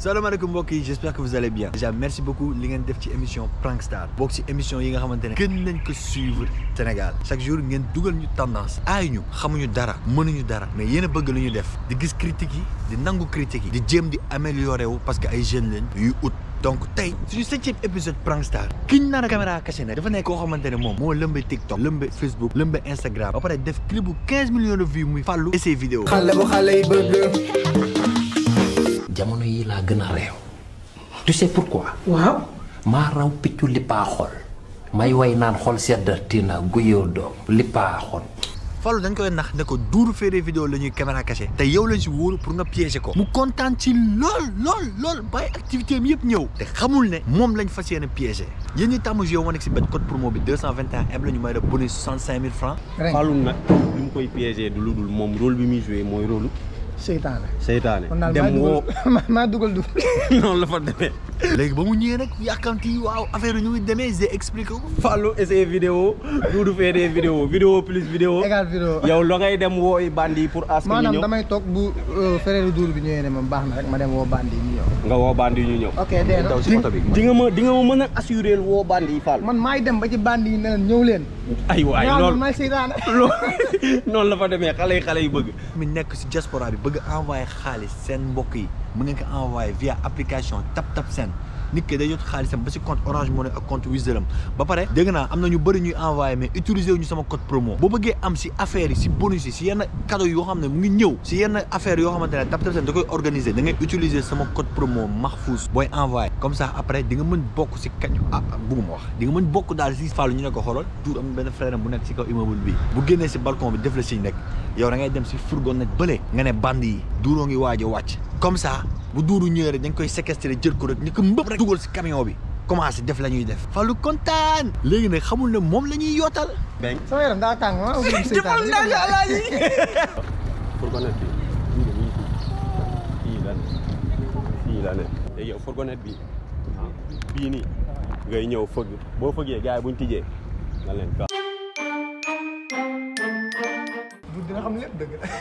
salaamaaleykum mbokk yi j'espère que vous allez bien déjà merci beaucoup li ngeen def ci émission Prankstar bokk ci émission yi nga xamante ne gën nañ ko suivre Sénégal chaque jour ngeen dugal ñu tendance aay ñu xamuñu dara mënuñu dara mais yéen a bëgg lu ñu def di gis critiques yi di nangu critiques yi di jéem di améliorer wu parce que ay jeunes lañ yuy ut donc tey suñu septième épisode Prankstar kiñ naan a caméra cachée ne dafa nekk koo xamante ne moom moo lëmbe TikTok lëmbe Facebook lëmbe Instagram ba pare def clip bu 15 millions de vues muy fàllu et ses vidéos xale bu xale yi bëgg jamono yi laa gën a réew tu sais pourquoi waaw maa raw piccu lippaa xol may way naan xol seddati na guyoo doom lippaa xol Fallou dañ koy nax ne ko duuru féeree vidéo la ñuy caméra cachée te yow lañ si wóolu pour nga piéger ko mu kontaan ci lool lool lool bàyyi activité am yëpp ñëw te xamul ne moom lañ fas yéene piéger yéen ñi tàmm joué woon ak si benn code promo bi 221 M la ñu may def bonus 65 000 francs Fallou nag li mu koy piégé du lu dul moom rôle bi muy joué mooy rôle seytaane seytaane kon daal maa dem woo dugal maa dugal du noonu la fa demee léegi ba mu ñëwee nag yàkkamti waaw affaire yi ñu ngi demee j'ai expliqué ko Fallou essayé vidéo Doudou fait des vidéos vidéo plus vidéo égal vidéo yow la ngay dem wooy bandi pour askan ñu maanaam ñëw damay toog bu frère duur bi ñëwee ne ma baax na rek ma dem woo bandi yi ñu ñëw nga woo bandi ñu ñëw ok dee na daw si oto bi di nga ma di nga ma mën a assuré woo bandi yi Fallou man maay dem ba ci bandi yi ne leen ñëw leen ay waay ñaan loolu maay seytaane loolu noonu la fa demee xale yi xale yi bëgg mi nekk si diaspora bi bëgg envoyé xaalis seen mbokk yi mu ngeen ko envoyé via application Tap Tap Send nit ki day jot xaalisam ba si compte Orange Money ak compte Wizall am ba pare dégg naa am na ñu bëri ñuy envoyé mais utiliser wu ñu sama code promo boo bëggee am si affaire yi si bonus yi si yenn cadeau yoo xam ne mu ngi ñëw si yenn affaire yoo xamante ne Tap Tap Send da koy organiser da ngay utiliser sama code promo Mahfouz booy envoyé comme ça après di nga mën bokk si kañ ah bugguma wax di nga mën bokk daal si Fallou ñu ne ko xoolal tuur am benn frère am bu nekk si kaw immeuble bi bu génnee si balcon bi def la signe rek yow da ngay dem si fourgonnette bële nga ne band yi duuroo ngi waaj a wàcc comme ça bu duuru ñëwee rek dañ koy séquestrer jël ko rek ñu ko mbëpp rek dugal si camion bi commencé def la ñuy def Fallou kontaan léegi nag xamul ne moom la ñuy yootal beng sama yaram daa tàng ma ubbi seytaane fourgonnette bi fii la ne fii la ne léegi yow fourgonnette bi bii nii ngay ñëw fëgg boo fëggee gars yi buñ tijjee nga leen ka bu dina xam lépp dëgg la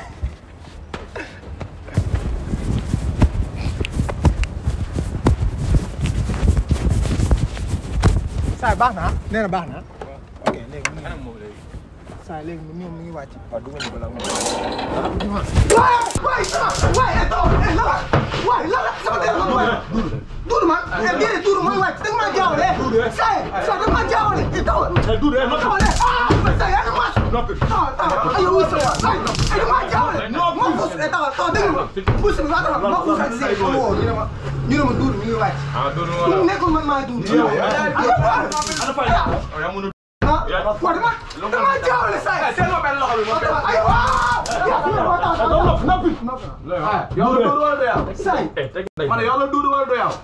saay baax na nee na baax na ok léegi mu ngi saay léegi mu ñoom mu ngi wàcc waaw dugal ko la waay waay sama waay eh taw eh lala waay lala sama dee ma waay duuru ma eh déedéet duuru mooy wàcc danga maa jaawale saay saay danga maa jaawale eh taw duuru eh ma jaawale ah saay yaa ngi maas taw taw ayo wuy sama saay eh danga maa jaawale ma fuus eh taw taw dégg nga fuus bi waa taw ma fuus ak sey ma woo ñu ne ma ñu ne ma duuru mi ngi wàcc mu nekkul man maa duuru ah waaw dama dama jaawale saa yi. seen benn loxo bi moom ay waaw. yow la duuru wala du yow. saa yi. ma ne yow la duuru wala du yow.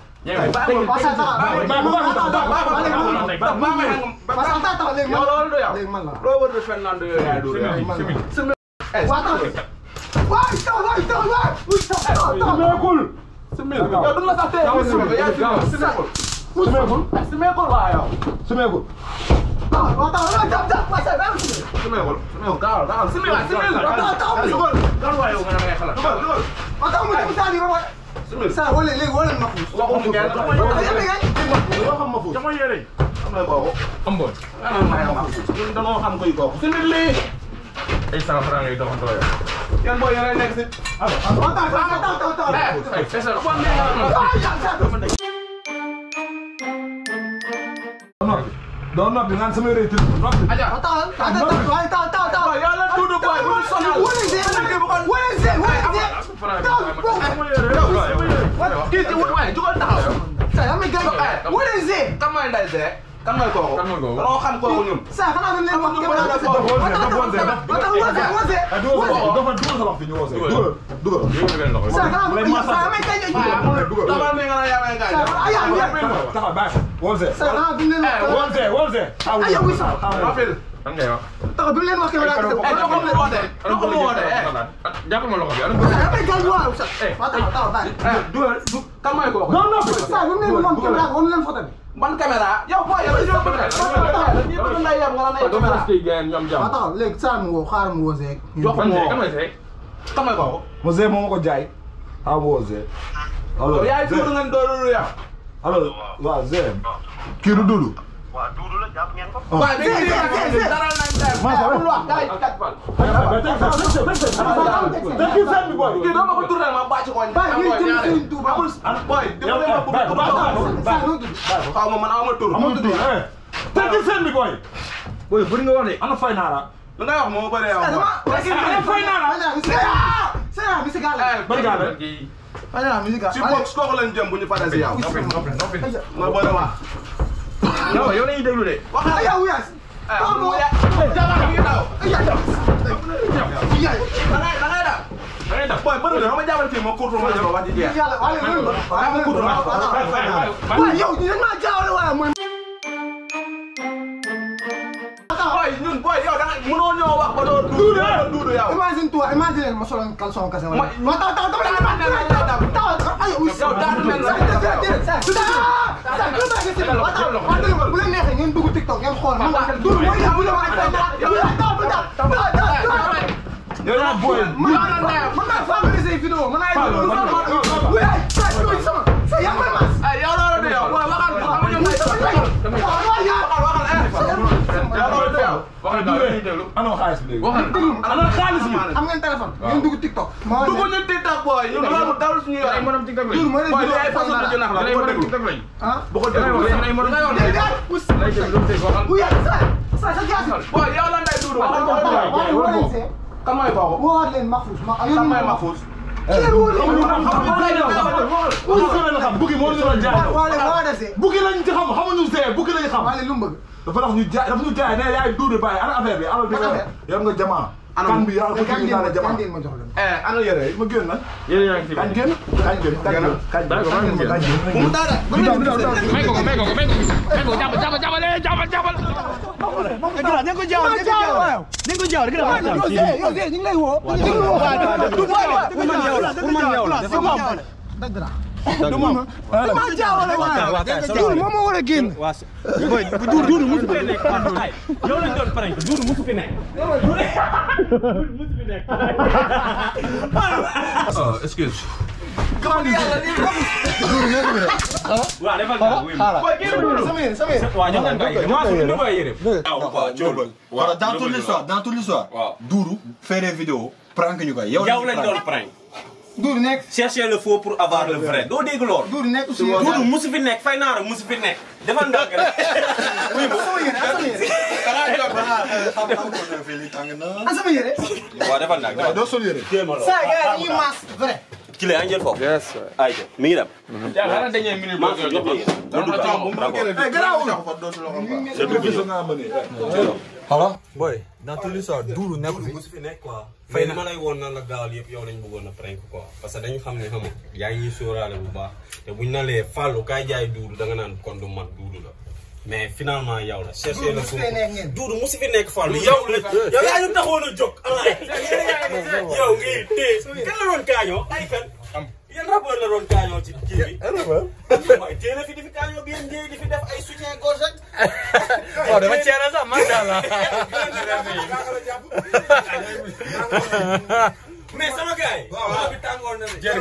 yow la wala du yow. léegi man la loo wër de fen naan du yow yaay duuru yow. waaw taw waay taw waay taw waay. wuy taw taw taw. simeekul. simeekul yow du la sax tee. yow simeekul. simeekul. simeekul waaw yow. simeekul. ah waaw taw waaw taw taw waay taw simeekul. simeekul gaaw gaaw simeekul simeekul. taw taw dugal. gaaw waay yow nga ne may xalaat. dugal dugal. waaw taw mu dem saa di ba waay. simeekul saa wala léegi wala ma fuus. waxuñu kenn dama yore loo xam ma fuus. dama yore. xam nga kooku. am boon. ma fuus. ñun dañoo xam koy kooku. simeekul lii. ay cent franc ngay doxantoo yow. yan booy yore nekk si. waaw taw taw taw taw taw. ay fese la. doon noppi naan sama réew tëdd noppi. taw taw taw taw taw taw. yàlla tuuti booy bu sonal. wala see wala see wala see. taw boobu. kii ci wut waaye jugal taxaw. sa yaa may gën. wala see. kan mooy nday see. kan mooy kooku. kan mooy kooku. loo xam kooku ñun. sa xanaa dañ leen wax képp daal dafa dafa woon dafa woon dafa taw wala see wala see. ah dugal sa loxo dafa dugal sa loxo fi ñu woosee. dugal dugal. yóbbu benn loxo. sa xanaa dañ sa yaa may gën. dugal tamal mi nga la yaa may gën. ay yaa may gën. taxaw bàyyi woosee. sa xanaa duñ leen wax. woosee woosee. ay yow wuy sa. lan ngay wax. taxaw duñ leen wax képp daal dafa. eh loxo bi woote. loxo bi woote. jàppal ma loxo bi. sa yaa may gën waaw sa. waaw taxaw taxaw bàyyi. dugal kan mooy kooku non noppi. sa bu ñu leen woon képp daal woon leen photo bi. ban caméra yow booy yow yow bëgg ñi bëgg nday yam nga la nay caméra ñoom waaw jàmm. taxaw léegi saa mu woo xaaral mu woo Seck. jox ko kan moo kan mooy Seck. kan mooy kooku Mosee moo ma ko jaay. ah woosee. alors yaay Zé tuur ngeen doon yow. alors waaw Zé kii du Doudou waaye bi ñu ngi daral nañ tey. amul wax kay kat fan. kii doo ma ko tourné ma bàcc ko. Baye, ñuy jëm Serigne Touba. amul boy dama leen ma bëgg a xaw ma man aw ma tur. amul Doudou eh tekki seen bi boy Boy, bëri nga wax de. ana fay naa la lu ngay wax moo bëree yow. ana fay naa la Sera musical. bari gaa la Sera musical. si box kooku lañ jëm bu ñu paree si yow. Noppi, noppi, noppi. ma bëri wax. Yow, yow la ñuy déglu de. Ay, yow yes. ah mu ya. jabar mi ngi daw. da ngay da ngay daw. Da ngay def. boy bëri na ma jàppale fii ma kurtu ma jël wax ji jeex. Yàlla, wale, wale, wale. waaye ma kurtu ma. Waaye yow ñu dañ maa jaawale waaye mooy. boy ñun boy yow da nga mënoo ñoo wax ba doo duudu yow duudu yow. Imagine toi, imagine ma solo caleçon kese wala. Ma- Ma taw taw taw taw taw taw taw ay uy. Yow daanu mel na- bu leen neexee ngeen dugg TikTok ngeen xool man du mooy yow bu la wax ay taw taw taw taw yow yaa boy man man maa favoriser vidéo man ay dugg oui ay sa sama sa yaa may mas ay yow loolu du yow boy waxal xam nga ñoom ay waxal waxal eh. yow loolu du yow. Waxal daal, la ñuy déglu. ana xaalis bi léegi Waxal. ana xaalis bi am ngeen téléphone ngeen dugg TikTok ma dugg ñu TikTok boy ñun loolu dawul suñu Ay yoon. morom TikTok lañ. Doudou mooy leen boy li vidéo ay façon de jënax la Ay bu ko morom déglu. TikTok lañ. ah bu ko Da ngay wax, déglu. yéen ay morom da ngay wax TikTok de. lañ. Lay déglu, dégg, waxal. oui sa sa sa jaasi boy yow lan lay duudu waxal ko boy. waaye woo leen see kan mooy kooku. woowaat leen Mahfouz ma kan mooy Mahfouz. kii woo leen Bukki la xam Bukki moo ñu doon jaay waa leen woo leen see Bukki lañ ci xam xamuñu Zé Bukki lañ xam waa leen lu mu bëgg dafa tax ñu jaay dafa ñu jaay ne yaay Doudou Baye ana affaire bi alal bi Ban nga affaire? yor nga jamaa Anam. kan bi yaa ko mais kan ci ngeen naa ma la jamaa kan ngeen ma jox leen eh ana yére yi. ma génn nag Yéen yaa ngi ci kañ génn kañ génn kañ génn kañ D'accord, maa ngi génn. kañ génn bu mu dara. May ko ko, may ko ko, may ko ko, may ko ko. May ko, jàppal, jàppal, jàppal, eh, jàppal, jàppal. dañ ko jaaw dañ ko jaaw dañ ko jaaw dañ ko jaaw yow Zé yow Zé ñu ngi lay woo ñu ngi lay woo du boy la pour man yow la pour man yow la c'est bon dëgg la du moom ma jaawale waaye Doudou moom moo war a génn Doudou musu fi nekk. Yow lañ doon prank, Doudou musu fi nekk. oh excuse. Waaw, defal naa, wuy ma. boy génn duudu. sama yéen sama yéen Waaw, jox leen ko ay yére. Maa suuf, lu koy yére. Voilà, dans toute l'histoire, dans toute l'histoire, Waaw. Doudou fait des vidéos, prank ñu koy. yow lañ lañ prank. doon prank. Doudou nekk chercher le faux pour avoir le vrai doo dégg lool. Doudou nekk si Doudou musu fi nekk fay naara musu fi nekk. defal ndànk rek. sama yéen sama yéen ah sama yéen waaw defal ndànk defal. doo sol yére saa gars yi dañuy maas vrai ki la yaa ngi jël foofu. Yes, sir. ayca mi ngi dem. Yaa xanaa dañuy minute maa boo ngi jox la yére. Voilà, boy, dans toute l'histoire, Doudou nekkul fi. musu fi nekk quoi. fay li ma lay woon nan la gaawal yëpp yow lañ bëggoon a prank quoi parce que dañu xam ne xam nga yaa ngi ñuy sóoraale bu baax te buñ na lee fàllu kaay jaay duudu da nga naan kon du man duudu la mais finalement yow la chercher le musu fee nekk ngeen. duudu musu fi nekk fàllu yow la yow yaa ñu taxoon a jóg alaay yow ngi téye kan la doon kaañoo ay fen yan rappeur la doon kaañoo ci kii bi waaye téye na fi di fi kaañoo bien njëy di fi def ay soutien gorge rek waaw dama ceere sax macha allah. mais sama gars yi waaw bi tàngoor na ne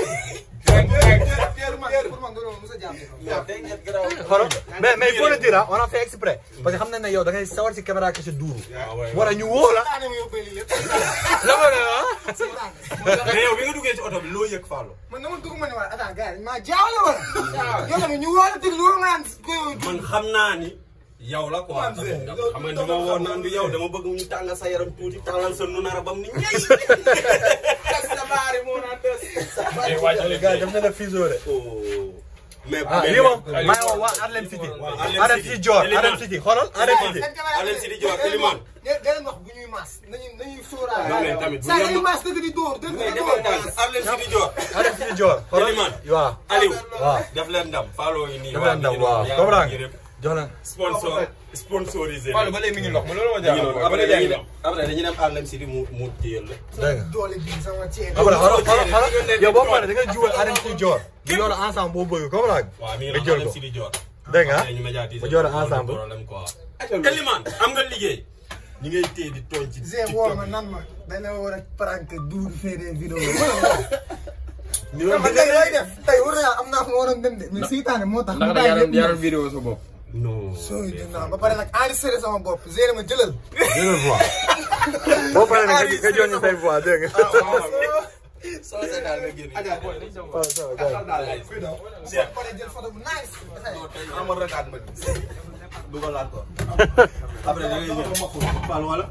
xoolal mais mais il faut le dire ah on a fait exprès parce que xam nañ ne yow da ngay sawar si caméra kese Doudou. war a ñu woo la. la ma ne ah. mais yow bi nga duggee ci oto bi loo yëg Fallou man dama dugg ma ne wala attends gars yi maa jaawale wala. yow tamit ñu woo la tëgg lu nga naan man xam naa ni yow la quoi tamit xam nga ni ma woo naan du yow dama bëgg ñu tàngal sa yaram tuuti tàngal sa nu nara bam ni ñay sa baari moo naan des gars yi daf ne la fiso de. mais ah lii moom maa ngi wax waa Harlem City. Harlem City Dior Harlem City xoolal Harlem City. Harlem City Dior Elimane. da leen wax bu ñuy maas nañuy nañuy sóoraale. Non, mais tamit bu saa ñu dañuy maas dëgg di dóor dëgg mais di defal dóor. tànk Harlem City Dior Harlem City Dior xoolal Elimane. waaw. Aliou waaw def leen ndam Fallou yi nii daf leen daw waaw comprends nga jox leen. sponsor sponsorisé Fallou ba léegi mi ngi ndox ma loolu ma ñu jaaxal. noonu après dañuy dem après dañuy dem Harlem City mu mu téyel la dégg nga. doole bi sama ceeb. après xoolal xoolal xoolal yow boo paree da ngay juwal Harlem City Dior. ñu yor ensemble boo bëgg comprends nga. waaw mi ngi nga la jël Harlem ko City Dior dégg nga ñu médiatiser ma jox la ensemble. problème quoi Elimane am nga liggéey ñi ngay téye di tooñ ci Zé woo ma nan ma dañ la war a prank Doudou fee des vidéos. ni la man tey looy def tey war naa am naa fu ma waroon dem de mais seytaane moo tax. ndax da yaroon yaroon vidéo sa bopp. non sooy dinaa ba pare nag enregistré sama bopp gérer ma jëlal. jëlal voix boo paree nag nga nga jox ñu say voix dégg nga soo seetaan nga génn. Adja booy dañ doon. Cheikh pare jël photo bu nice. amoon rekaat ma dugalaat ko après da ngay jël Fall wala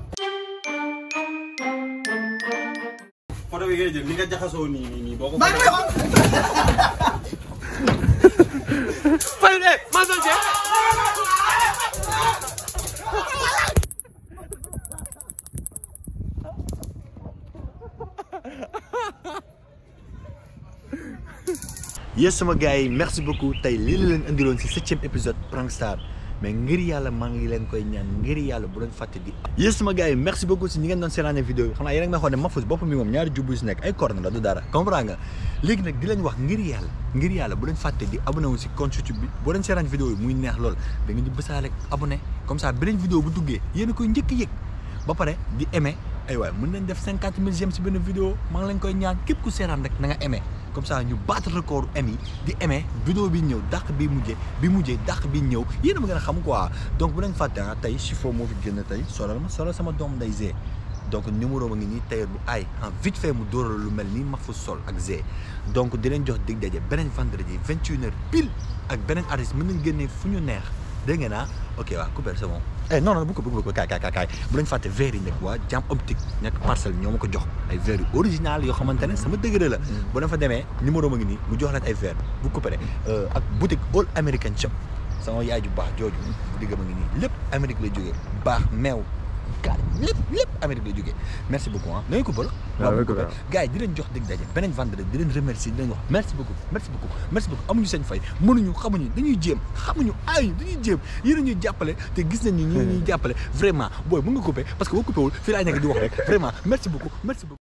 photo bi ngay jël ni nga jaxasoo nii nii nii boo ko maa ngi lay xool. yes sama gars yi merci beaucoup tey lii la leen indiloon si septième épisode Prank Star mais ngir yàlla maa ngi leen koy ñaan ngir yàlla bu leen fàtte di yes sama gars yi merci beaucoup si ñi ngeen doon seetaane vidéo yi xam naa yéen a ngi may xool ne Mahfouz bopp mi moom ñaari jubbu si nekk ay corne la du dara comprends nga léegi nag di leen wax ngir yàlla ngir yàlla bu leen fàtte di abonné wu si compte YouTube bi boo leen seetaan vidéo yi muy neex lool da ngeen di bësaale abonné comme ça beneen vidéo bu duggee yéen a koy njëkk a yëg ba pare di aimé ay waay mën nañ def cinquante mille j'aime si benn vidéo maa ngi leen koy ñaan képp ku seetaan rek na nga aimé comme ça ñu battre record aimé yi di aimé vidéo bi ñëw dàq bi mujjee bi mujjee dàq bi ñëw yéen a ma gën a xam quoi donc bu leen fàtte ah tey chiffon moo fi génn tey solal ma solal sama doom nday Zé donc numéro ma ngi nii tailleur bu aay en vite fait mu dóoral lu mel nii Mahfouz Sol ak Zé donc di leen jox dig daje beneen vendredi vingt et une heures pile ak beneen artiste mën nañ génnee fu ñu neex dégg ngeen ah ok waaw coupé c'est bon eh non non bu ko bu ko kaay kaay kaay bu leen fàtte verre yi nekk waa jam optique nekk parcelle ñoo ma ko jox ay verre yu original yoo xamante ne sama degré la bu leen fa demee numéro ma ngi nii mu jox leen ay verre bu coupé ak boutique All American Shop sama yaay ju baax jooju digga ma ngi nii lépp Amérique lay jógee baax meew kaar lépp lépp Amérique lay jógee merci beaucoup ah da ngay coupé la waaw bu coupé gars yi di leen jox dig daje beneen vendredi di leen remercier di leen wax merci beaucoup merci beaucoup merci beaucoup amuñu seen fay mënuñu xamuñu dañuy jéem xamuñu aayuñu dañuy jéem yéen a ñuy jàppale te gis nañ ni ñi ñuy jàppale vraiment booy mën nga coupé parce que boo coupé wul fii laay nekk di wax rek vraiment merci beaucoup merci beaucoup